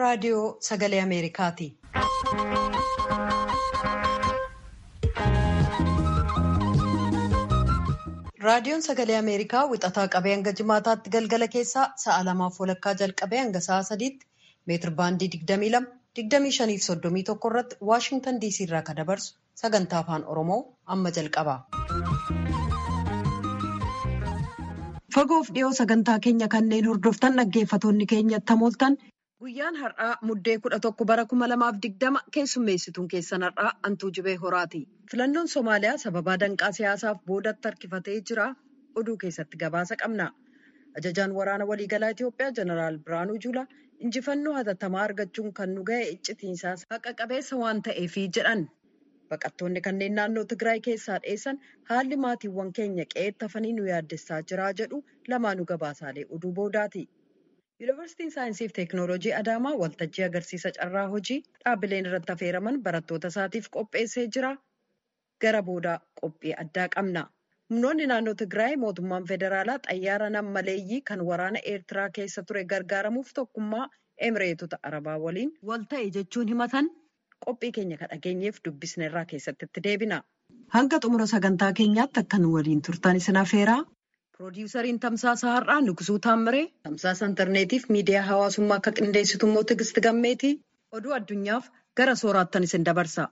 raadiyoo sagalee Ameerikaati. Raadiyoon sagalee Ameerikaa wixataa qabee hanga jimaataatti galgala keessaa sa'a lamaaf walakkaa jalqabee hanga sa'a sadiitti meetir baandii 22, 25 fi 31 irratti Waashingtan DC irraa kan dabarsu sagantaa afaan Oromoo amma jalqaba. Fagoof dhiyoo sagantaa keenya kanneen hordoftan dhaggeeffatoonni keenya tamooltan guyyaan har'aa muddee kudha tokko bara kuma lamaaf digdama keessummeessituun keessan har'aa antuu jibee horaati. Filannoon Somaaliyaa sababaa danqaa siyaasaaf boodatti harkifatee jira. Oduu keessatti gabaasa qabna. Ajajaan waraana waliigalaa Itoophiyaa Jeneraal Biraanuu Juulaa injifannoo hatattamaa argachuun kan nu ga'e iccitiinsaas haqa qabeessa waan ta'eefi jedhan. Baqattoonni kanneen naannoo Tigraay keessaa dheessan haalli maatiiwwan keenya qe'eetti hafanii nu yaaddessaa jira jedhu lamaanuu gabaasaalee oduu boodaati. Yuunivarsiitiin Saayinsii fi Teekinooloojii Adaamaa waltajjii agarsiisa carraa hojii dhaabbileen irratti affeeraman barattoota isaatiif qopheessee jira. Gara boodaa qophii addaa qabna. Humnoonni naannoo Tigraay mootummaan federaalaa xayyaara nammaleeyyii kan waraana Eertiraa keessa ture gargaaramuuf tokkummaa Emireetota Arabaa waliin wal ta'e jechuun himatan qophii keenya kan dhageenyeef dubbisne irraa keessatti itti deebina. Hanga xumura sagantaa keenyaatti akka nu waliin turtan isin affeeraa. Piroodyusariin Tamsaasa Har'aa Nugsuu Taammiree, Tamsaasa Intarneetiif miidiyaa hawaasummaa akka qindeessitu immoo Tigisti Gammeetii oduu addunyaaf gara sooraattan isin dabarsa.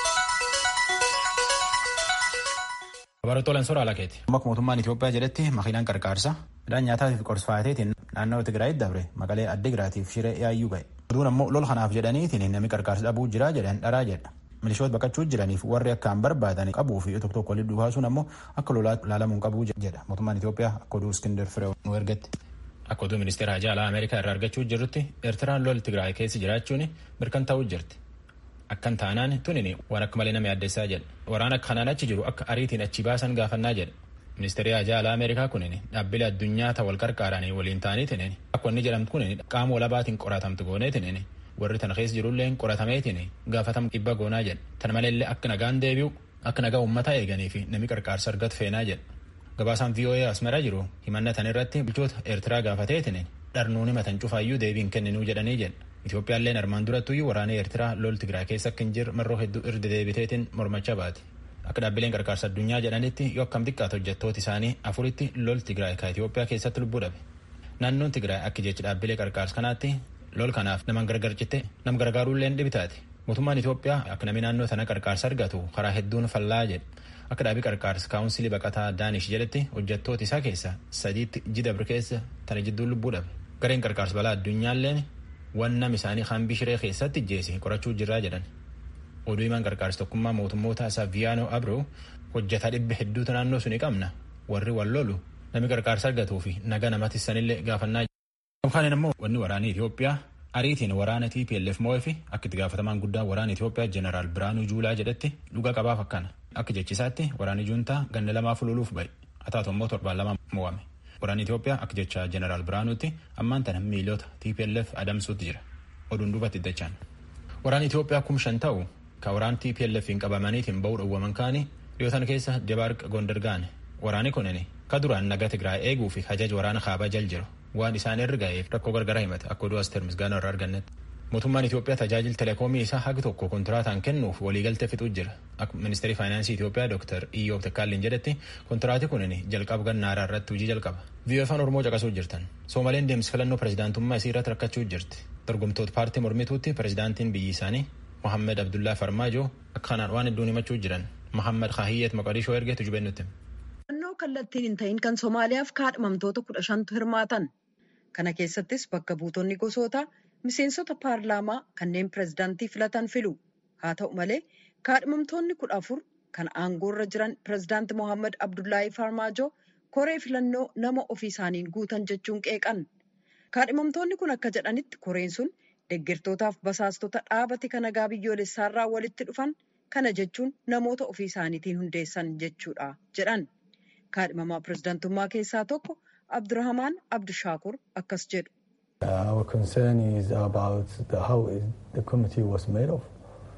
Barattoota Soraa Lakeeti. Akka mootummaan Itoophiyaa jedhetti makiinaan qarqaarsa midhaan nyaataa fi qorsfaateetiin naannoo Tigraayitti dabre maqalee Addigiraatiif shiree yaayyuu ga'e. Oduun ammoo lol kanaaf jedhaniitiin namni qarqaarsa dhabuu jira jedhan dharaa jedha. Milishoota baqachuu jiraniif warri akkaan barbaadan qabuu fi tokko tokko walitti dhufaasuun ammoo akka lolaatti ilaalamuun qabuu jedha. Mootummaan Itoophiyaa akka oduu Iskindar Firee nu ergatti. Akka oduu ministeera hajaa alaa Ameerikaa irraa argachuu jirrutti Eertiraan lol Tigraay keessa jiraachuun mirkanaa'uu jirti. Akkan taanaan tunin waan akka malee nama yaaddessaa jedha. Waraana kanaan achi jiru akka ariitiin achi baasan gaafannaa jedha. Ministeerri hajaa alaa Ameerikaa kunin dhaabbilee addunyaa ta'e wal qarqaaranii waliin ta'aniitiin akka inni jedhamtu kunin qaama walabaatiin qoratamtu gooneetiin warri tana keessa jirullee qoratameetiin gaafatamu dhibba goonaa jedha. Tana maleellee akka nagaan deebi'u akka nagaa uummataa eeganii fi namni qarqaarsa argatu feenaa jedha. Gabaasaan VOA asmara jiru himannatan irratti bulchoota Eertiraa gaafateetiin dharnuun himatan cufaayyuu deebiin kenninuu jedhanii jedha. Itoophiyaalleen armaan durattuyyuu waraana Eertiraa lol Tigraay keessa akka hin jirre marroo hedduu irra deebiteetiin mormachaa baate. Akka dhaabbileen qarqaarsa addunyaa jedhanitti yoo akkam xiqqaate hojjettooti isaanii afuritti lol Tigraay ka Itoophiyaa keessatti lubbuu dhabe. Naannoon Tigraay akka jecha dhaabbilee qarqaarsa kanaatti lol kanaaf nama gargar citte nama gargaaruullee dhibitaati. Mootummaan Itoophiyaa akka namni naannoo sana qarqaarsa argatu karaa hedduun fallaa jedhe. Akka dhaabii qarqaarsa kaawunsilii baqataa Daanish jedhetti hojjettoota isaa keessa sadiitti jidabri keessa tana jidduu lubbuu dhabe. Gareen qarqaarsa balaa addunyaalleen waan nam isaanii hambii shiree keessatti ijjeese qorachuu jirraa jedhan. Oduu himaan qarqaarsa tokkummaa mootummoota Saviyaanoo Abroo hojjetaa dhibba hedduutu naannoo suni qabna. Warri wal lolu namni qarqaarsa argatuu fi naga namatti sanillee gaafannaa Yookaan immoo wanni waraanii Itoophiyaa ariitiin waraana TPLF moo'ee fi akka itti gaafatamaan guddaan waraana Itoophiyaa Jeneraal Biraanuu Juulaa jedhetti dhuga qabaaf akkana. Akka jechisaatti waraanni juuntaa ganna lamaaf loluuf ba'e. Haa taatu immoo torbaan lama mo'ame. Waraanni Itoophiyaa akka jecha Jeneraal Biraanuutti ammaan tana miilota TPLF adamsuutti jira. Oduun duubatti iddachaan. Waraanni Itoophiyaa kum shan ta'u kan waraana TPLF hin qabamaniitiin ba'uu dhowwaman kaanii dhiyootan keessa Debaarq Gondar gaane. Waraanni kunin ka duraan naga Tigraay eeguu fi hajaja waraana kaabaa jal jiru. Waan isaan irra ga'eef rakkoo gargaraa himate akka oduu Asteer Misgaanoo irraa argannetti. Mootummaan Itoophiyaa tajaajila teleekoomii isaa hagi tokko kontiraataan kennuuf waliigaltee fixuu jira. Akka ministeerri faayinaansii Itoophiyaa Dr. Iyyoob Takkaalliin jedhetti kontiraati kunin jalqaba gannaaraa irratti hojii jalqaba. Biyya afaan Oromoo caqasuu jirtan. Soomaleen deemsi filannoo pirezidaantummaa isii irratti rakkachuu jirti. Dorgomtoota paartii mormituutti pirezidaantiin biyyi isaanii Mohammed Abdullaa Farmaajoo akka kanaan waan hedduun himachuu jiran. Mohammed Kaahiyyeet Maqadishoo ergeetu jubennutti. Filannoo kallattiin hin ta'in kan Somaaliyaaf kaadhimamtoota kudha shantu hirmaatan. Kana keessattis bakka buutonni gosoota miseensota paarlaamaa kanneen pirezidaantii filatan filu. Haa ta'u malee kaadhimamtoonni kudha afur kan aangoorra jiran pirezidaanti Mohaammed Abdullaahi Farmaajoo koree filannoo nama ofii isaaniin guutan jechuun qeeqan. Kaadhimamtoonni kun akka jedhanitti koreen sun deeggartootaaf basaastota dhaabati kan nagaa biyyoolessaarraa walitti dhufan kana jechuun namoota ofii isaaniitiin hundeessan jechuudha jedhan. Kaadhimamaa pirezidaantummaa keessaa tokko Abdurrahamaan Abdishaakur akkas jedhu. Our concern is about the, how the committee was made of.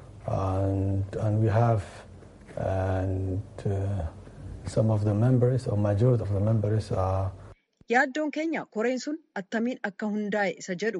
And, and we have and, uh, some of the members or majority of the members are Yaaddoon keenya koreen sun attamiin akka hundaa'e isa jedhu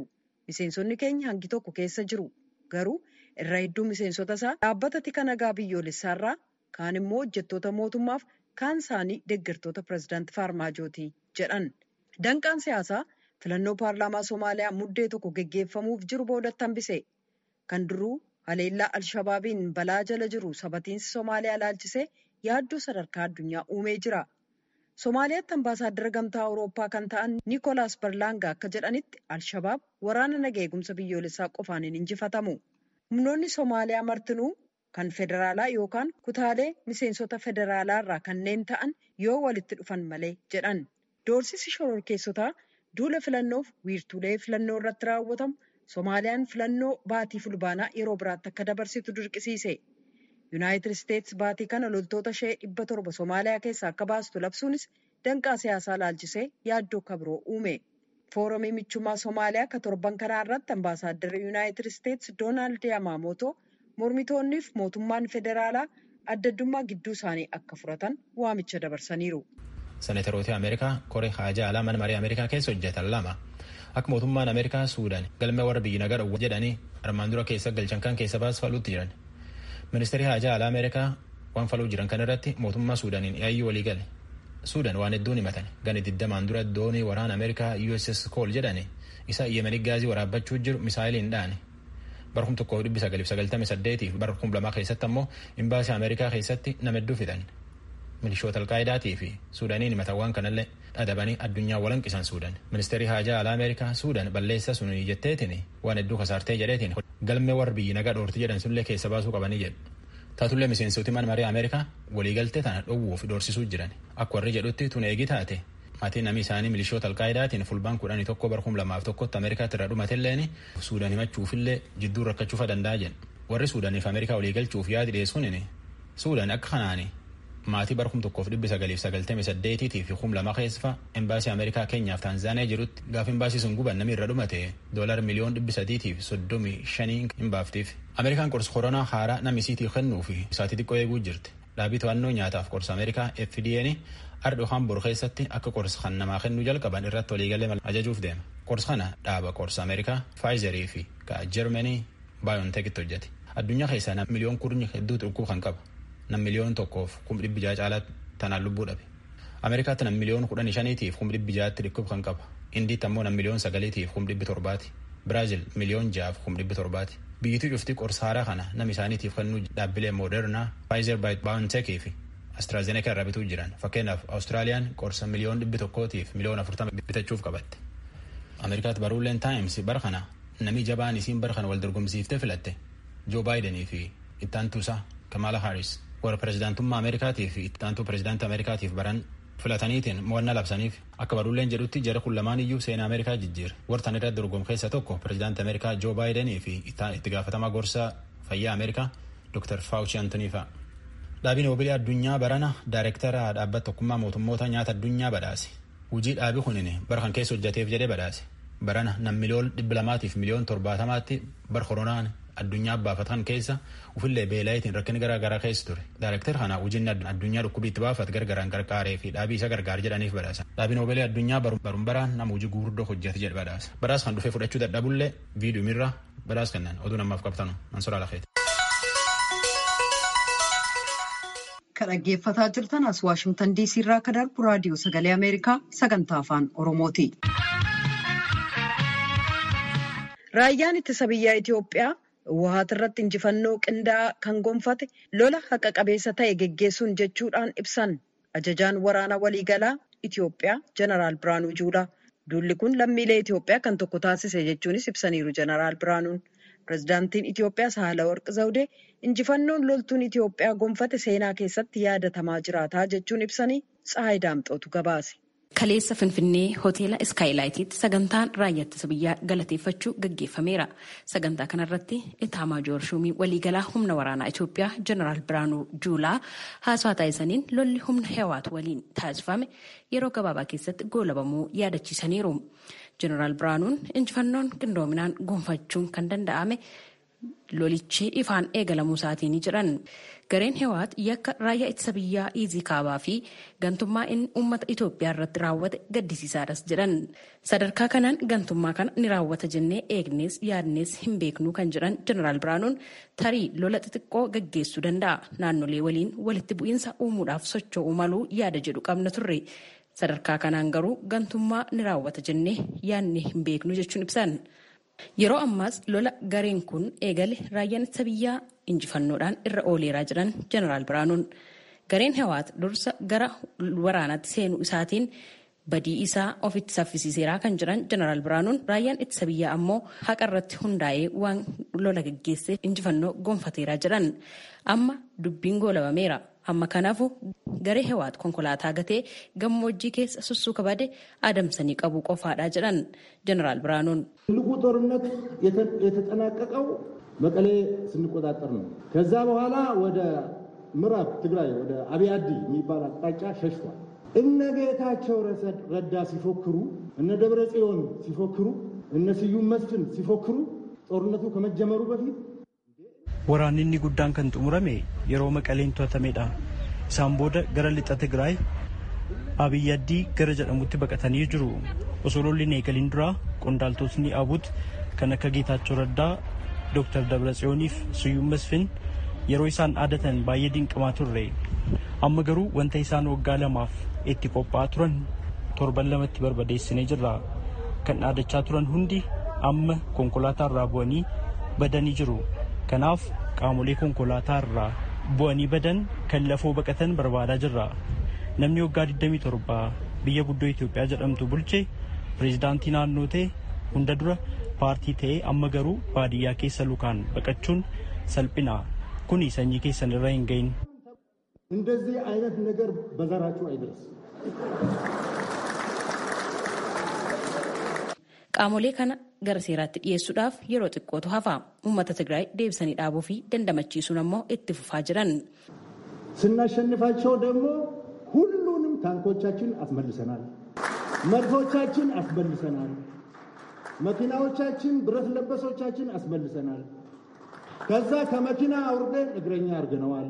Miseensonni keenya hangi tokko keessa jiru. Garuu irra hedduu miseensota isaa dhaabbata tika nagaa biyyoolessaarraa kaan immoo hojjettoota mootummaaf kaan isaanii deeggartoota pireezidaantii Faarmaajooti jedhan. Danqaan siyaasaa filannoo paarlaamaa Somaaliyaa muddee tokko geggeeffamuuf jiru boodatti hambise. Kan duruu haleellaa Alshabaabiin balaa jala jiru sabatiinsi Somaaliyaa ilaalchisee yaaddoo sadarkaa addunyaa uumee jira. Somaaliyaatti ambaasaaddara gamtaa Awurooppaa kan ta'an Niikoolaas Barlaanga akka jedhanitti Alshabaab waraana nagaa eegumsa biyyoolessaa qofaan hin injifatamu. Humnoonni Somaaliyaa martinuu kan federaalaa yookaan kutaalee miseensota federaalaa irraa kanneen ta'an yoo walitti dhufan malee jedhan. Doorsisi shororkeessotaa duula filannoof wiirtuulee filannoo irratti raawwatamu Somaaliyaan filannoo baatii fulbaanaa yeroo biraatti akka dabarsitu dirqisiise. Yuunaayitid Isteetsi baatii kana loltoota ishee dhibba torba Somaaliyaa keessaa akka baastu labsuunis danqaa siyaasaa laalchisee yaaddoo akka biroo uume. Foorumii michummaa Somaaliyaa akka torban kanaa irratti ambaasaadarri Yuunaayitid Isteetsi Doonaald Yamaamootoo mormitoonniif mootummaan federaalaa adda addummaa gidduu isaanii akka furatan waamicha dabarsaniiru. Seneteroota Ameerikaa koree haajaa alaa mana marii Ameerikaa keessa hojjetan lama akka mootummaan Ameerikaa Suudaan galmee warra biyyi nagaa dhowwa jedhanii armaan dura keessa galchan kan keessa baasfaluutti jiran. Ministeerri haajaa alaa Ameerikaa waan faluu jiran kan irratti mootummaa Suudaaniin yaayyuu walii gale. Suudaan waan hedduun himatan gani digdamaan dura doonii waraana Ameerikaa USS Cole jedhani isa Yemeni gaazii waraabbachuu jiru misaayiliin dhaane. Bara kum tokkoo dhibbi sagalif sagaltami saddeetiif bara kum lamaa keessatti ammoo imbaasii Ameerikaa keessatti nama hedduu fidan. Milishoota Alqaayidaatii fi Suudaaniin himatan waan kanallee dhadhabanii addunyaa walanqisan Suudaan. Ministeerri haajaa alaa Ameerikaa Suudaan balleessa sun jetteetiin waan hedduu kasaartee jedheetiin galmee warra biyyi nagaa dhoorti jedhan sunillee keessa baasuu qabanii jedhu. Taatullee miseensoti mana marii Ameerikaa waliigaltee tana dhowwuuf doorsisuu jiran. Akka warri jedhutti tun eegi taate maatiin namni isaanii milishoota Alqaayidaatiin fulbaan kudhanii tokko bara kum lamaaf tokkotti Ameerikaatti irra dhumatilleen Suudaan himachuufillee jidduu rakkachuufa danda'a jedhu. Warri Suudaaniif Ameerikaa waliigalchuuf yaadi dhiyeessuun Suudaan akka kanaani maatii bara kum tokkoof dhibbi sagaliif sagaltamii saddeetiitii fi kum lama keessa embaasii Ameerikaa keenyaaf Taanzaaniyaa jirutti gaafa embaasii sun guban namni irra dhumate doolar miliyoon dhibbi sadiitiif soddomii shanii hin baaftiif. Ameerikaan qorsa koronaa haaraa namni isiitii kennuu fi isaatii xiqqoo eeguu jirti. Dhaabii to'annoo nyaataaf qorsa Ameerikaa FDA'n ardhi hambur keessatti akka qorsa kan namaa kennuu jalqaban irratti waliigalee ajajuuf deema. Qorsa kana dhaaba qorsa Ameerikaa Faayizerii fi ka Jarmanii Baayontekitti hojjete. Addunyaa keessaa nam miliyoon kurni hedduu dhukkub kan qaba. Nam miliyoon tokkoof kum dhibbi jaha caalaa tanaan lubbuu dhabe. Ameerikaatti nam miliyoon kudhanii shaniitiif kum dhibbi jahatti dhukkub kan qaba. Indiitti ammoo nam miliyoon sagaliitiif kum dhibbi torbaati. Biraazil miliyoon jahaaf kum dhibbi torbaati. Biyyittii cufti qorsa haaraa kana nam isaaniitiif kennuu dhaabbilee Moderna, Pfizer Biontech fi AstraZeneca irraa bituu jiran. Fakkeenyaaf Awustiraaliyaan qorsa miliyoon dhibbi tokkootiif miliyoon afurtama bitachuuf qabatte. Ameerikaatti baruuleen Taayims bara kana namni jabaan isiin bara kana wal dorgomsiiftee filatte Joo Baayidenii fi ittaantuusaa Kamala Harris warra pirezidaantummaa Ameerikaatii fi ittaantuu pirezidaantii Ameerikaatiif baran filataniitiin mo'annaa labsaniif akka baruuleen jedhutti jara kun lamaan iyyuu seenaa Ameerikaa jijjiira. Wartan irratti dorgomu keessa tokko pirezidaantii Ameerikaa Joo Baayidenii fi itti gaafatamaa gorsaa fayyaa Ameerikaa Dr. Fauci Antoniifa. Dhaabiin Noobeelii addunyaa barana daayirektara dhaabbata tokkummaa mootummoota nyaata addunyaa badhaase. Hujii dhaabii kunin bara kan keessa hojjateef jedhee badhaase. Barana nam miliyoon dhibba lamaatiif miliyoon torbaatamaatti bara koronaan addunyaa baafatan keessa ufillee beelayitiin rakkin garaa garaa keessa ture. Daayirektar kana hojiin addunyaa dhukkubii itti baafat gargaraan gargaaree fi dhaabii isa gargaar jedhaniif badhaasa. Dhaabiin Noobeelii addunyaa barum baraan nama hojii guguddoo hojjete jedhe badhaasa. Badhaas kan dhufee fudhachuu dadhabullee viidiyoomirra badhaas kennan oduu namaaf qabtanu Mansoor Alakeeti. Kan dhaggeeffataa jirtan as Waashimtan DC irraa kan darbu raadiyoo sagalee Ameerikaa sagantaa afaan Oromooti. Raayyaan ittisa biyyaa Itoophiyaa Wahaat irratti injifannoo qindaa'aa kan gonfate lola haqa qabeessa ta'e geggeessuun jechuudhaan ibsan ajajaan waraana waliigalaa Itoophiyaa Jeneraal Biraanuu Juulaa. Duulli kun lammiilee Itoophiyaa kan tokko taasise jechuunis ibsaniiru Jeneraal Biraanuun. Pireezidaantiin Itoophiyaa Sahaalawarqi Zawudee injifannoon loltuun Itoophiyaa gonfate seenaa keessatti yaadatamaa jiraataa jechuun ibsanii Tsahaay Daamxootu gabaase. Kaleessa Finfinnee hoteela Iskaayilaayitiitti sagantaan raayyaa ittisa biyyaa galateeffachuu gaggeeffameera. Sagantaa kanarratti Itaamaajoor Shumii waliigalaa humna waraanaa Itoophiyaa Jeneraal Biraanuu Juulaa haasawaa taasisaniin lolli humna Hewaat waliin taasifame yeroo gabaabaa keessatti goolabamuu yaadachiisaniiru. Jeneraal Biraanuun injifannoon qindoominaan gonfachuun kan danda'ame lolichi ifaan eegalamuu isaatiin jiran gareen hewaat yakka raayyaa ittisa biyyaa iizii kaabaa fi gantummaa inni uummata Itoophiyaa irratti raawwate gaddisiisaadhas jedhan sadarkaa kanaan gantummaa kana ni raawwata jennee eegnees yaadnees hin beeknu kan jedhan jeneraal Biraanuun tarii lola xixiqqoo gaggeessuu danda'a naannolee waliin walitti bu'iinsa uumuudhaaf socho'uu maluu yaada jedhu qabna turre. sadarkaa kanaan garuu gantummaa ni raawwata jennee yaadne hin beeknu jechuun ibsan yeroo ammaas lola gareen kun eegale raayyaan ittisa biyyaa injifannoodhaan irra ooleeraa jiran jeneraal biraanuun gareen hewaat dursa gara waraanaatti seenuu isaatiin badii isaa ofitti saffisiiseeraa kan jiran jeneraal biraanuun raayyaan ittisa biyyaa ammoo haqa irratti hundaa'ee waan lola gaggeessee injifannoo gonfateeraa jiran amma dubbiin goolabameera. amma kanaafu garee hewaat konkolaataa gatee gammoojjii keessa sussuka bade adamsanii qabuu qofaadha jedhan jeneraal biraaኑun ትልቁ ጦርነት የተጠናቀቀው መቀሌ ስንቆጣጠር ነው። ከዛ በኋላ ወደ ምዕራብ ትግራይ ወደ አብያዲ የሚባል አቅጣጫ ሸሽቷል። እነ ጌታቸው ረዳ ሲፎክሩ፣ እነ ደብረ ጽዮን ሲፎክሩ፣ እነ ስዩም መስፍን ሲፎክሩ ጦርነቱ ከመጀመሩ በፊት Waraanni inni guddaan kan xumurame yeroo maqaleen to'atameedha. Isaan booda gara lixa Tigraay Abiyyaaddii gara jedhamutti baqatanii jiru. Osoo lolli hin eegalin dura qondaaltotni Abut kan akka Geetaachoo Raddaa, Dr. Dabratsiyooniif Siyyuum Masfin yeroo isaan dhaadatan baay'ee dinqamaa turre. Amma garuu wanta isaan waggaa lamaaf itti qophaa'aa turan torban lamatti barbadeessinee jirra. Kan dhaadachaa turan hundi amma konkolaataa irraa bu'anii badanii jiru. Kanaaf qaamolee konkolaataa irraa bu'anii badan kan lafoo baqatan barbaadaa jirra. Namni waggaa 27 biyya guddoo Itoophiyaa jedhamtu bulche pireezidaantii naannoo ta'e hunda dura paartii ta'ee amma garuu baadiyyaa keessa lukaan baqachuun salphina. Kuni sanyii keessan irra hin gahin. እንደዚህ አይነት ነገር በዘራችሁ አይድረስ። Qaamolee kana gara seeraatti dhiyeessuudhaaf yeroo xiqqootu hafa. Uummata Tigraay deebisanii dhaabuu fi dandamachiisuun ammoo itti fufaa jiran. ስናሸንፋቸው ደግሞ ሁሉንም ታንኮቻችን አስመልሰናል፣ መድፎቻችን አስመልሰናል፣ መኪናዎቻችን፣ ብረት ለበሶቻችን አስመልሰናል። ከዛ ከመኪና አውርደን እግረኛ አድርገነዋል።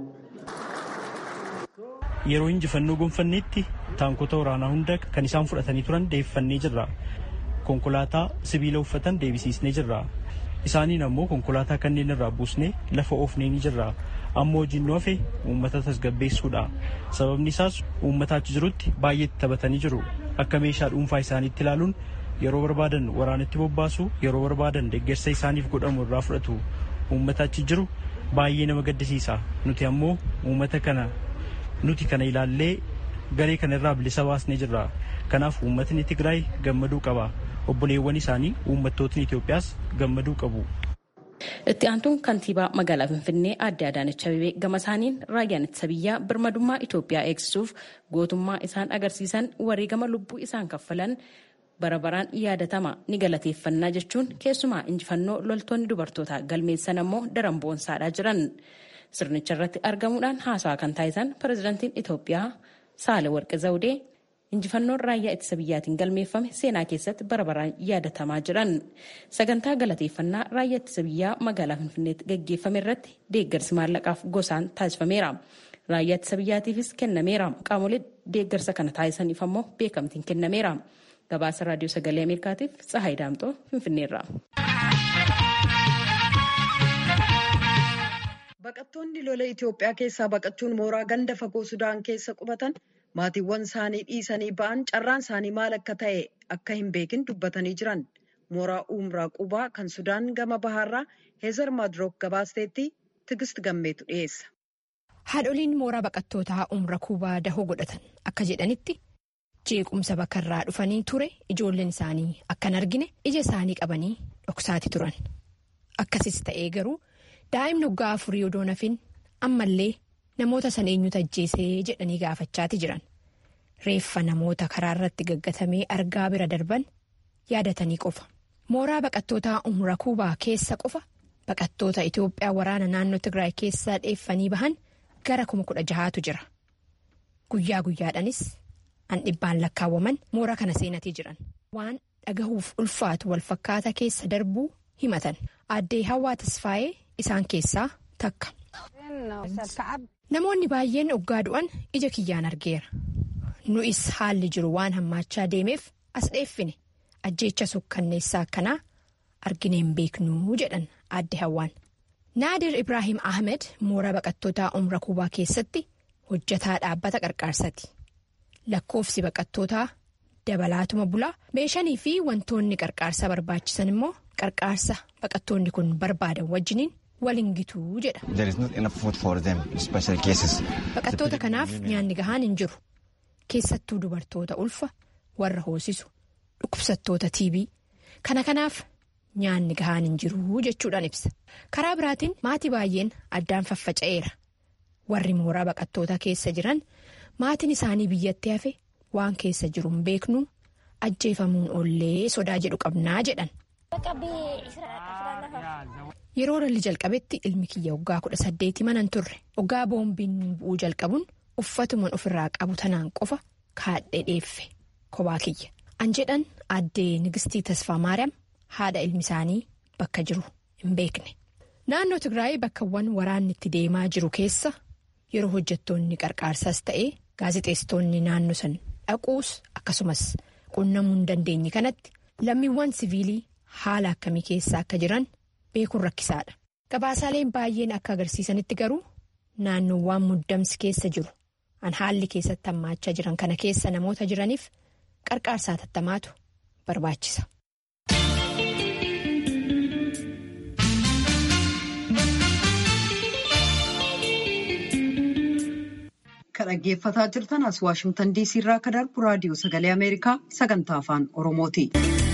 Yeroo injifannoo gonfanneetti taankota waraanaa hunda kan isaan fudhatanii turan deeffannee jirra. konkolaataa sibiila uffatan deebisiisnee jirra. Isaaniin ammoo konkolaataa kanneen irraa buusnee lafa oofnee ni jirra. Amma hojiin nu hafe uummata tasgabbeessuudha. Sababni isaas uummata achi jirutti baay'eetti taphatanii jiru. Akka meeshaa dhuunfaa isaaniitti ilaaluun yeroo barbaadan waraanatti bobbaasu yeroo barbaadan deeggarsa isaaniif godhamu irraa fudhatu. Uummata achi jiru baay'ee nama gaddisiisa. Nuti ammoo uummata kana nuti kana ilaallee garee kana irraa bilisa baasnee jirra. Kanaaf uummatni Tigraay gammaduu qaba. Obboleewwan isaanii uummattootni Itoophiyaas gammaduu qabu. Itti aantuun kantiibaa magaalaa Finfinnee aadde Adaanech Abeebee gama isaaniin raayyaan ittisa biyyaa birmadummaa Itoophiyaa eegsisuuf gootummaa isaan agarsiisan wareegama lubbuu isaan kaffalan bara baraan yaadatama ni galateeffannaa jechuun keessumaa injifannoo loltoonni dubartootaa galmeessan ammoo daran boonsaadhaa jiran. Sirnicha irratti argamuudhaan haasawaa kan taasisan pirezidaantiin Itoophiyaa Saale Warqi Zawudee injifannoon raayyaa ittisa biyyaatiin galmeeffame seenaa keessatti bara baraan yaadatamaa jiran sagantaa galateeffannaa raayyaa ittisa biyyaa magaalaa finfinneetti gaggeeffame irratti deeggarsi maallaqaaf gosaan taasifameera raayyaa ittisa biyyaatiifis kennameera qaamolee deeggarsa kana taasisaniif ammoo beekamtiin kennameera gabaasa raadiyoo sagalee ameerikaatiif tsahaay daamxoo finfinneerra. Baqattoonni lola Itoophiyaa keessaa baqachuun mooraa ganda fagoo Sudaan keessa qubatan maatiiwwan isaanii dhiisanii ba'an carraan isaanii maal akka ta'e akka hin beekin dubbatanii jiran. Mooraa Umraa Qubaa kan Sudaan gama bahaarraa Heezar Madrook gabaasteetti Tigist Gammeetu dhiyeessa. Haadholiin mooraa baqattootaa Umra Kuubaa dahoo godhatan akka jedhanitti jeequmsa bakkarraa dhufanii ture ijoolleen isaanii akkan argine ija isaanii qabanii dhoksaati turan. Akkasis ta'ee garuu. daa'imni waggaa afurii odoo nafin ammallee namoota san eenyutu ajjeesee jedhanii gaafachaati jiran reeffa namoota karaa irratti gaggatamee argaa bira darban yaadatanii qofa mooraa baqattootaa umra kuubaa keessa qofa baqattoota itiyoophiyaa waraana naannoo tigraay keessaa dheeffanii bahan gara kuma kudha jahaatu jira guyyaa guyyaadhanis an dhibbaan lakkaawwaman mooraa kana seenatii jiran waan dhagahuuf ulfaatu walfakkaata keessa darbuu himatan aaddee hawaa tasfaayee isaan keessaa takka. Namoonni baay'een oggaa du'an ija kiyyaan argeera. Nu'is haalli jiru waan hammaachaa deemeef as dheeffine ajjeecha sukkanneessaa akkanaa argineen beeknuu jedhan adde hawwaan. Naadir Ibrahim Ahmed mooraa baqattootaa umra kubaa keessatti hojjataa dhaabbata qarqaarsaati. Lakkoofsi baqattootaa dabalaatuma bulaa meeshanii fi wantoonni qarqaarsa barbaachisan immoo qarqaarsa baqattoonni kun barbaadan wajjiniin waliin gituu jedha. Baqattoota kanaaf nyaanni gahaan hin jiru. Keessattuu dubartoota ulfa warra hoosisu dhukkubsattoota TB kana kanaaf nyaanni gahaan hin jiru jechuudhaan ibsa. Karaa biraatiin maatii baay'een addaan faffaca'eera. Warri mooraa baqattootaa keessa jiran maatiin isaanii biyyatti hafe waan keessa jiru hin beeknu ajjeefamuun oollee sodaa jedhu qabnaa jedhan. Yeroo ralli jalqabetti ilmi kiyya waggaa kudha saddeeti manan turre waggaa boombiin bu'uu jalqabuun uffatuman ofirraa qabu tanaan qofa kaadhee dheeffe kophaa kiyya. An jedhan addee Nigistii Tasfaa Maariyaam haadha ilmi isaanii bakka jiru hin beekne. Naannoo Tigraay bakkawwan waraanni itti deemaa jiru keessa yeroo hojjettoonni qarqaarsaas ta'ee gaazexeessitoonni naannoo san dhaquus akkasumas qunnamuu hin dandeenye kanatti lammiiwwan siviilii haala akkamii keessa akka jiran beekuun rakkisaadha. Gabaasaaleen baay'een akka agarsiisanitti garuu naannoowwan muddamsi keessa jiru an haalli keessatti hammaachaa jiran kana keessa namoota jiraniif qarqaarsaa tattamaatu barbaachisa. Kan dhaggeeffataa jirtan as Waashimtan DC irraa kan darbu raadiyoo sagalee Ameerikaa sagantaa afaan Oromooti.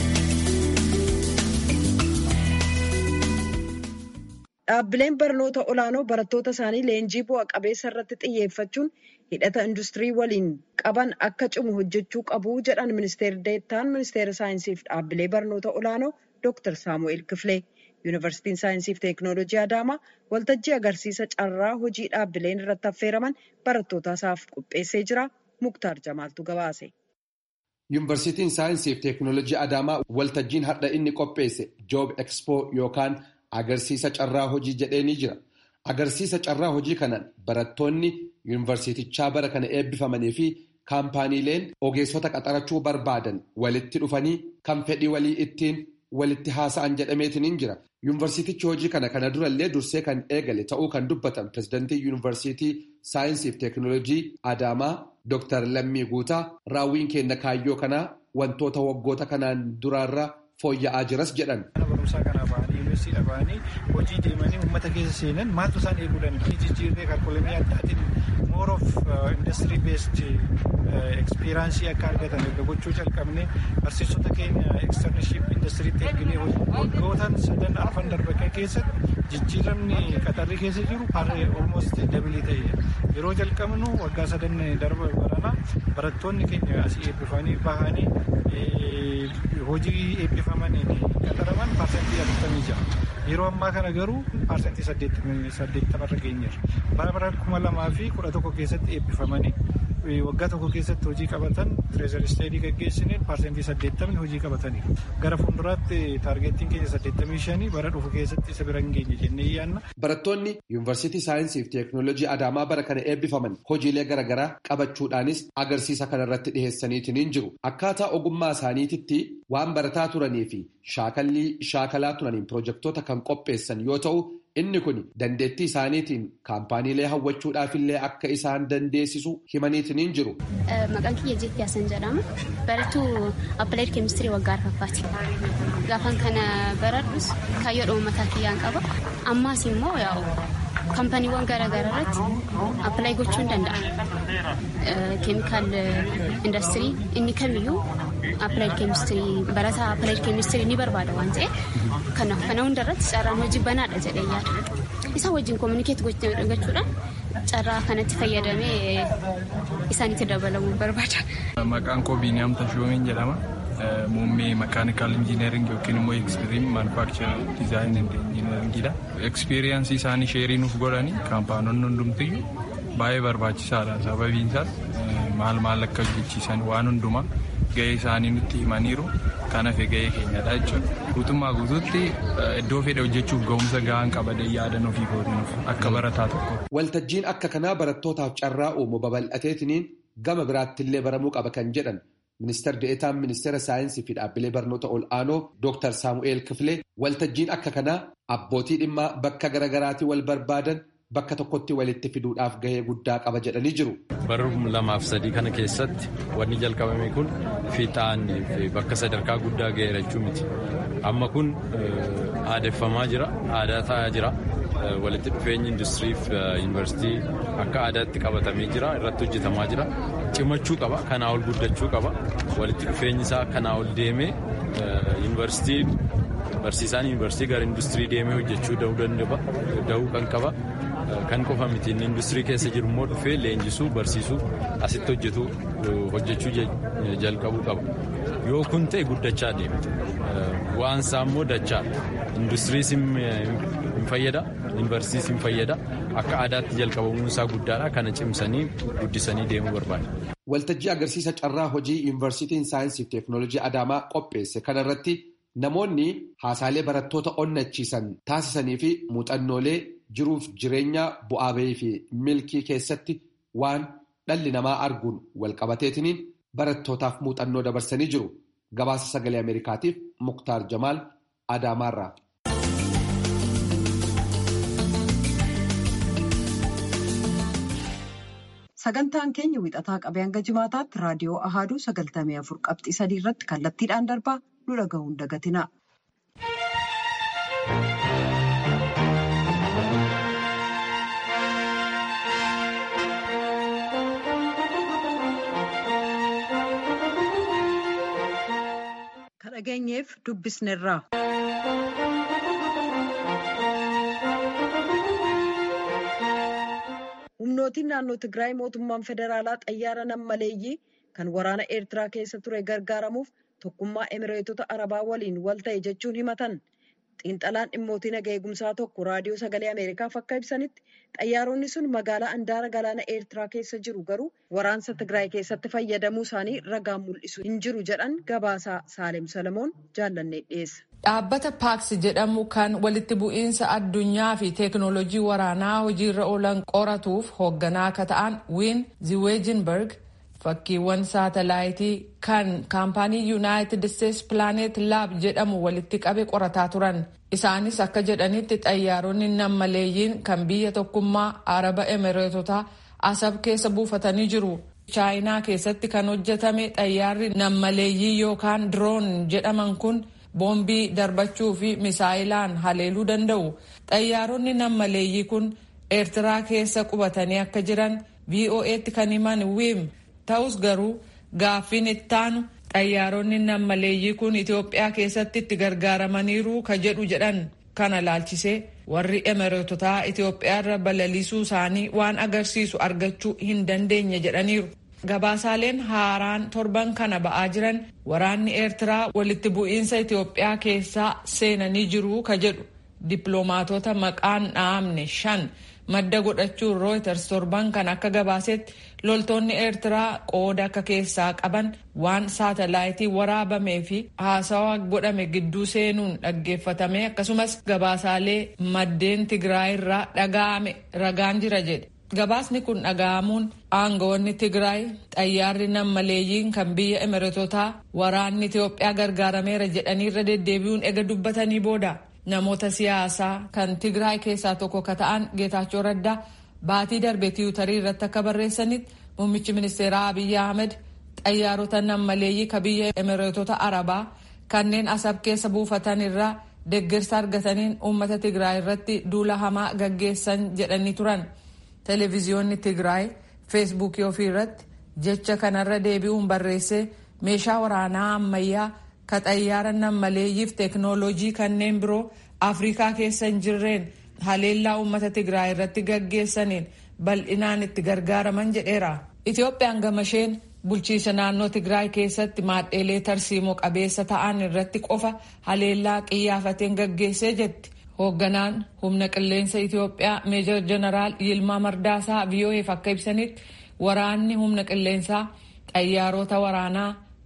Dhaabbileen barnoota olaanoo barattoota isaanii leenjii bu'a qabeessa irratti xiyyeeffachuun hidhata industirii waliin qaban akka cimu hojjechuu qabu jedhan ministeerri deettaan ministeera saayinsiif dhaabbilee barnoota olaanoo Dr. Saamu'eel Kifilee. Yuunivarsiitiin Saayinsiif Teeknooloojii Adaamaa waltajjii agarsiisa carraa hojii dhaabbileen irratti affeeraman barattoota isaaf qopheessee jira. Muktaar Jamaaltu gabaase. Yuunivarsiitiin Saayinsiif Teeknooloojii Adaamaa waltajjiin har'a inni qopheesse Joob Ekspoo yookaan agarsiisa carraa hojii jedhee ni jira. Agarsiisa carraa hojii kanaan barattoonni yuunivarsiitichaa bara kana eebbifamanii fi kaampaaniileen ogeessota qaxarachuu barbaadan walitti dhufanii kan fedhii walii ittiin walitti haasa'an jedhameetiin jira. Yuunivarsiitichi hojii kana kana durallee dursee kan eegale ta'uu kan dubbatan pirezidantii yuunivarsiitii saayinsii fi teeknooloojii Adaamaa Dr. Lammii Guutaa raawwiin keenya kaayyoo kanaa wantoota waggoota kanaan duraarra fooyya'aa jiras jedhan. barumsaa kanaa ba'anii yuunivarsiitii ba'anii hojii deemanii uummata keessa seenan maaltu isaan eeguu danda'a? Jijjiirree kalkulamii addaatiin more of industry based experience akka argatan erga gochuu calqabne barsiisota keenya externship industiriitti erginee waggootaan sadan arfan darban keessatti jijjiiramni qaxarri keessa jiru harree almost dabilii ta'e yeroo jalqabnu waggaa sadan darba barana barattoonni keenya asii eebbifanii bahanii hojii eebbifamaniin qaxaraman paarsentii afurtamii ja'a. Yeroo ammaa kana garuu paarsentii saddeettamarra geenyeerra. Bara bara kuma lamaa fi kudha tokko keessatti eebbifamanii waggaa tokko keessatti hojii qabatan tireezar isteedii gaggeessineen paarsentii saddeettamni hojii qabataniiru. Gara fuulduraatti taargeettiin keenya saddeettamii shanii bara dhufu keessatti isa bira hin geenye jennee yaadna. Barattoonni yuunivarsiitii saayinsii fi teeknooloojii Adaamaa bara kana eebbifaman hojiilee garaagaraa qabachuudhaanis agarsiisa kanarratti dhiheessaniitiin jiru. Akkaataa ogummaa isaaniititti waan barataa turanii fi shaakallii shaakalaa turaniin pirojektoota kan qopheessan yoo ta'u inni kun dandeettii isaaniitiin kaampaaniilee hawwachuudhaafillee akka isaan dandeessisu himaniitiin jiru. Maqaan kiyya Jeetti Yaasan jedhama. Barattuu Appaleed Keemistirii waggaa arfaffaati. Gaafan kana baradhus kaayyoodhuma mataa kiyyaan qaba. Ammaas immoo yaa'u kaampaniiwwan garaagaraa irratti appilaayi gochuu hin danda'a. Keemikaal industirii inni kamiyyuu appilaayi keemistirii barataa appilaayi keemistirii ni barbaada waan ta'eef kanaaf kana hundarratti carraan hojii banaadha jedhee yaada. Isa wajjin koominikeet gochuudhaan carraa kanatti fayyadamee isaanitti dabalamuu barbaada. Maqaan koo Biiniyaam Tashoomiin jedhama. Muummee makaanikaal injiineering yookiin immoo ekstiriim maanufaakchar dizaayin injiineeringiidha. Ekspiriyaansii isaanii sheerii nuuf godhanii kaampaanonni hundumtiyyuu baay'ee barbaachisaadha. Sababiin isaas maal maal akka hojjechiisan waan hundumaa gahee isaanii nutti himaniiru kan hafe gahee keenyadha jechuudha. Guutummaa guutuutti iddoo fedhe hojjechuuf ga'umsa gahaan qabadee yaadan ofii kootinuuf akka barataa tokko. Waltajjiin akka kanaa barattootaaf carraa uumu babal'ateetiniin gama biraattillee baramuu qaba kan jedhan ministeer de'etaan ministeera saayinsii fi dhaabbilee barnoota ol'aanoo Dr. Saamu'eel Kifilee waltajjiin akka kanaa abbootii dhimmaa bakka garaagaraatii wal barbaadan bakka tokkotti walitti fiduudhaaf gahee guddaa qaba jedhanii jiru. Bara lamaaf sadii kana keessatti wanni jalqabame kun fiixaan bakka sadarkaa guddaa gaheera jechuu miti. Amma kun aadeffamaa jira, aadaa ta'aa jira. Walitti dhufeenyi industiriif yuunivarsiitii akka aadaatti qabatamee jira, irratti hojjetamaa jira. Cimachuu qaba, kanaa ol guddachuu qaba. Walitti dhufeenyi isaa kanaa ol deemee yuunivarsiitiin barsiisaan yuunivarsiitii gara industirii deemee hojjechuu da'uu kan qaba. Kan qofa miti inni industirii keessa jiru immoo dhufee leenjisuu barsiisuu asitti hojjetu hojjechuu jalqabuu qaba. Yoo kun ta'e guddachaa deema. Waan isaa immoo dachaa industiriis hin fayyada yuunivarsiitiis hin fayyada akka aadaatti jalqabamuun isaa guddaadha kana cimsanii guddisanii deemuu barbaada. Waltajjii agarsiisa carraa hojii yuunivarsiitiin saayinsii fi teeknooloojii Adaamaa qopheesse kanarratti namoonni haasaalee barattoota onnachiisan taasisanii fi muuxannoolee jiruuf jireenya bu'aa bahii fi milkii keessatti waan dhalli namaa arguun walqabateetiniin barattootaaf muuxannoo dabarsanii jiru. Gabaasa sagalee Ameerikaatiif Muktaar Jamaal Adaamaarraa. Sagantaan keenya wixataa qabee hanga jimaataatti raadiyoo Ahaaduu sagaltamii afur qabxii sadii irratti kallattiidhaan darbaa nu dhaga'uun dagatina. Kan dhageenyeef dubbisneerra. humnootiin naannoo Tigraay mootummaan federaalaa xayyaara nammaleeyyii kan waraana Eertiraa keessa ture gargaaramuuf tokkummaa Emireetota Arabaa waliin wal ta'e jechuun himatan. Xiinxalaan dhimmootii naga eegumsaa tokko raadiyoo sagalee Ameerikaaf akka ibsanitti xayyaaronni sun magaalaa Andaara galaana Eertiraa keessa jiru garuu waraansa Tigraay keessatti fayyadamuu isaanii ragaan mul'isu hin jiru jedhan gabaasaa Saalem Salamoon jaallannee dhiyeessa. Dhaabbata paaks jedhamu kan walitti bu'iinsa addunyaa fi teeknooloojii waraanaa hojiirra oolan qoratuuf hoogganaa akka ta'an wiin ziweejinberg fakkiiwwan saatalaayitii kan kaampaanii yuunaayitid isteetsi pilaanet laab jedhamu walitti qabe qorataa turan isaanis akka jedhanitti xayyaaronni nammaleeyyiin kan biyya tokkummaa araba emireetotaa asab keessa buufatanii jiru chaayinaa keessatti kan hojjetame xayyaarri nammaleeyyii yookaan diroon jedhaman kun. boombii darbachuu fi misaayilaan haleeluu danda'u xayyaaronni nammaleeyyii kun eertiraa keessa qubatanii akka jiran vo'eetti kan himan wiim ta'us garuu gaaffiin ittaanu xayyaaronni nammaleeyyii kun itiyoophiyaa keessatti itti gargaaramaniiru ka jedhu jedhan kana laalchisee warri emireetotaa itiyoophiyaarra balaliisuu isaanii waan agarsiisu argachuu hin dandeenye jedhaniiru. gabaasaaleen haaraan torban kana ba'aa jiran waraanni eertiraa walitti bu'iinsa itiyoophiyaa keessaa seenanii jiru ka jedhu dippiloomaatota maqaan dhaamne shan madda godhachuun rooyters torban kan akka gabaasetti loltoonni eertiraa qooda akka keessaa qaban waan saatalaayitii waraabamee fi haasawaa godhame gidduu seenuun dhaggeeffatame akkasumas gabaasaalee maddeen tigraayirraa dhaga'ame ragaan jira jedhe. gabaasni kun dhaga'amuun aangawoonni tigraay xayyaarri nammaleeyyiin kan biyya emireetotaa waraanni itiyoophiyaa gargaarameera jedhaniirra deddeebi'uun ega dubbatanii booda namoota siyaasaa kan tigraay keessaa tokko ka ta'an geetaachoo raddaa baatii darbe tiwutarii irratti akka barreessanitti muummichi ministeeraa abiyyi ahmed xayyaarota nammaleeyyii ka biyya emireetota arabaa kanneen asab keessa buufatan irraa deeggarsa argataniin uummata tigraay irratti duula hamaa gaggeessan jedhanii turan. televiziyoonni tigraay feesbuukii ofii irratti jecha kanarra deebi'uun barreessee meeshaa waraanaa ammayyaa ka xayyaara nammaleeyyiif teeknooloojii kanneen biroo afrikaa keessa hin jirreen haleellaa uummata tigraay irratti gaggeessaniin bal'inaan itti gargaaraman jedheera. itiyoophiyaan gamasheen bulchiisa naannoo tigraay keessatti maadheelee tarsiimoo qabeessa ta'an irratti qofa haleellaa qiyyaafateen gaggeessee jetti. hoogganaan humna qilleensa Itiyoophiyaa meejor jeneraal Yilmaa Mardaasaa VOA'f akka ibsanitti waraanni humna qilleensaa xayyaarota waraanaa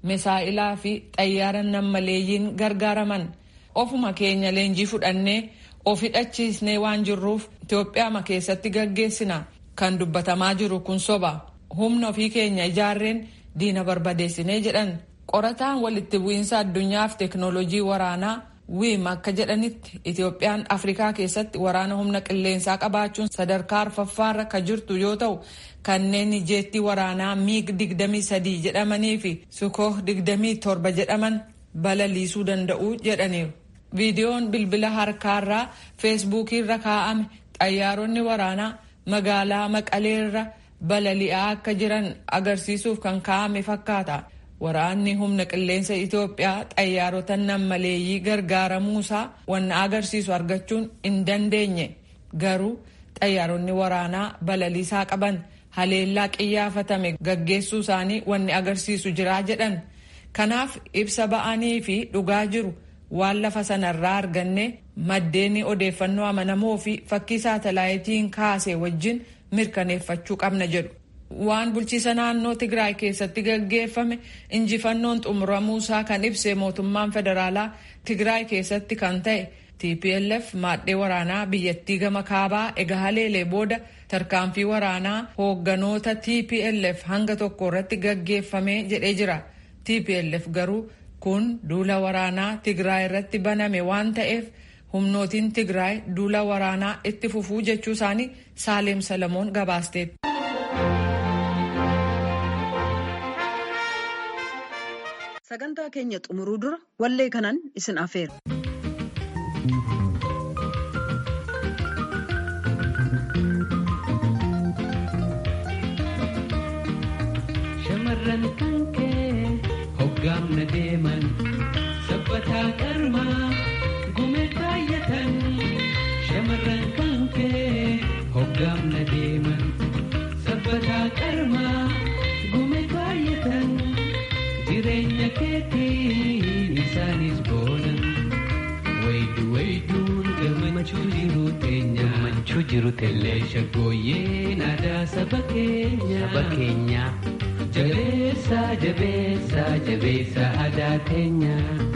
misaa'ilaa fi xayyaara nammaleeyyiin gargaaraman ofuma keenya leenjii fudhannee of hidhachiisnee waan jirruuf Itoophiyaa keessatti gaggeessina kan dubbatamaa jiru kun soba humna ofii keenya ijaarreen diina barbadeessinee jedhan qorataan walitti bu'iinsa addunyaaf teeknooloojii waraanaa wiim akka jedhanitti Itoophiyaan Afrikaa keessatti waraana humna qilleensaa qabaachuun sadarkaa arfaffaarra ka jirtu yoo ta'u kanneen jeettii waraanaa miig 23 jedhamanii fi sukooh 27 jedhaman balaliisuu danda'u jedhaniiru. Viidiyoon bilbila harkaarraa feesbuukiirra kaa'ame xayyaaronni waraanaa magaalaa maqaleerra balali'aa akka jiran agarsiisuuf kan kaa'ame fakkaata. Waraanni humna qilleensa Itoophiyaa xayyaarota nammaleeyyii gargaaramuusaa wanna agarsiisu argachuun hin dandeenye. Garuu xayyaaronni waraanaa balaliisaa qaban haleellaa qiyyaafatame gaggeessuu isaanii wanni agarsiisu jiraa jedhan. Kanaaf ibsa ba'anii fi dhugaa jiru waan lafa sanarraa arganne maddeen odeeffannoo amanamoo fi fakkii saatalaayitiin kaase wajjin mirkaneeffachuu qabna jedhu. waan bulchiisa naannoo Tigraay keessatti gaggeeffame injifannoon xumuramuusaa kan ibse mootummaan federaalaa Tigraay keessatti kan ta'e TPLF maadhee waraanaa biyyattii gama kaabaa egaa haleelee booda tarkaanfii waraanaa hoogganoota TPLF hanga tokko irratti gaggeeffame jedhee jira. TPLF garuu kun duula waraanaa Tigraay irratti baname waan ta'eef humnootiin Tigraay duula waraanaa itti fufuu jechuu isaanii Saaleem Salamoon gabaasteetti. sagantaa keenya xumuruu dura wallee kanan isin afeera. Shamarran kan kee hoggaamna deeman sabbataa qarmaa gumee kaayyatan. Shamarran kan kee hoggaamna deeman sabbataa qarmaa gumee kaayyatan. jireenya keetiin isaanis boonan waydu wayduun gammachuu jiru teenya gammachuu jiru teenya shaggooyyeen aadaa saba keenya saba keenya jabeessa jabeessa jabeessa aadaa teenya.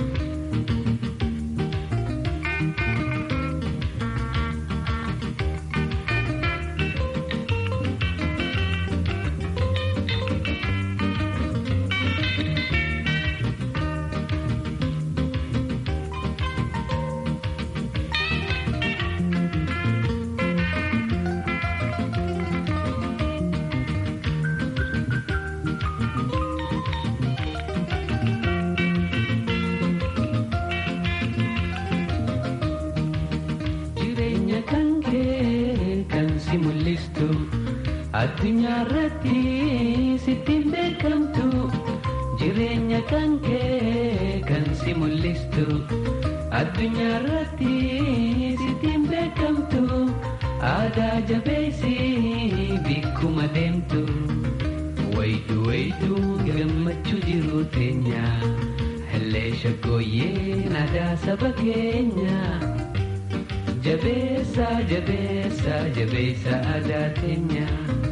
addunyaa irratti sittiin beekamtu jireenya kan kee kan si mul'istu addunyaa irratti sittiin beekamtu aadaa jabeessi bikkuma deemtu waydu waydu gammachuu jiru teenya hellee shaggooyyeen aadaa saba keenya. jabeessa jabeessa jabeessa aadaa teenya.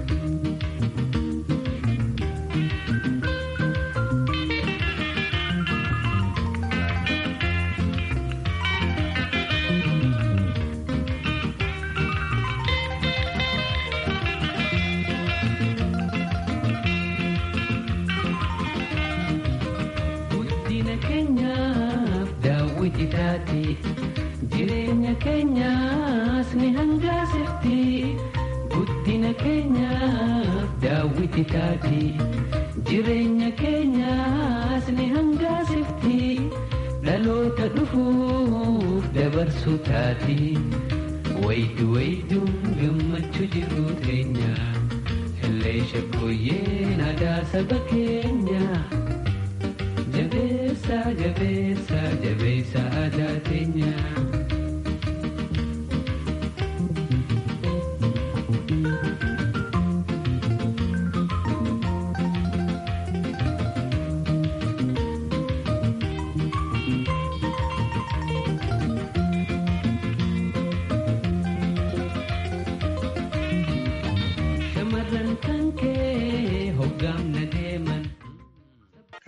guddina keenyaaf daawwiti taate. jireenya keenyaas ni hangaasifti guddina keenyaaf daawwiti taati jireenya keenyaas ni hangaasifti dhaloota dhufuuf dabarsuu taati waydu wayduun gammachuu jiru teenya hellee shaggooyyeen aadaa saba keenya. jabeessa jabeessa jabeessa aadaa teenya.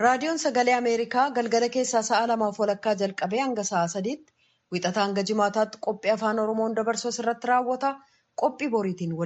raadiyoon sagalee ameerikaa galgala keessaa sa'a lamaaf walakkaa jalqabee hanga sa'a sadiitti wixataa hanga jimaataatti qophii afaan oromoon dabarsu irratti raawwata qophii boriitiin